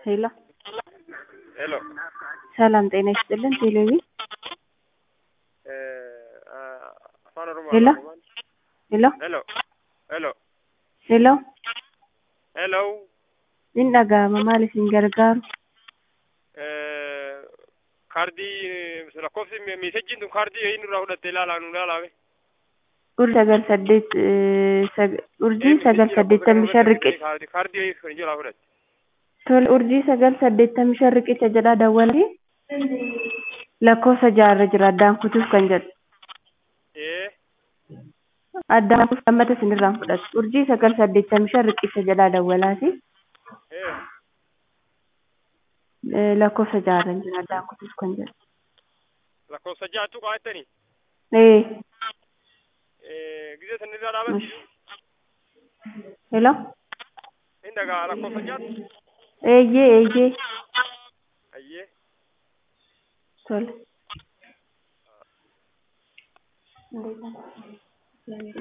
ሄሎ ሄሎ ሰላም ጤና ይስጥልን። ቴሌቪ afaan oromoo ሄሎ ሄሎ ሄሎ ሄሎ ሄሎ ሄሎ in dhaga'ama maal isin gargaaru kaardii lakkoofsi miisejjiin tun kaardii inni irraa fudhatte ilaalaa nu ilaalaame urjii sagal saddeet urjii sagal saddeettamii shan riqicha kaardii kan jalaa fudhatte tole urjii sagal saddeettamii shan riqicha jedhaa dawwalii lakkoofsa jaarra jira addaan kutuuf kan jedhu ee addaan kutuuf lammata isinirraan fudhatu urjii sagal saddeettamii shan riqicha jedhaa dawwalaati ee lakkoofsa jaarra jira addaan kutuuf kan jedhu lakkoofsa jaattu qabattanii ee gisee san irraa dhaabatti ሄሎ hin dhagaa lakkoofsa jaattu eeyyee eeyyee ayyee tole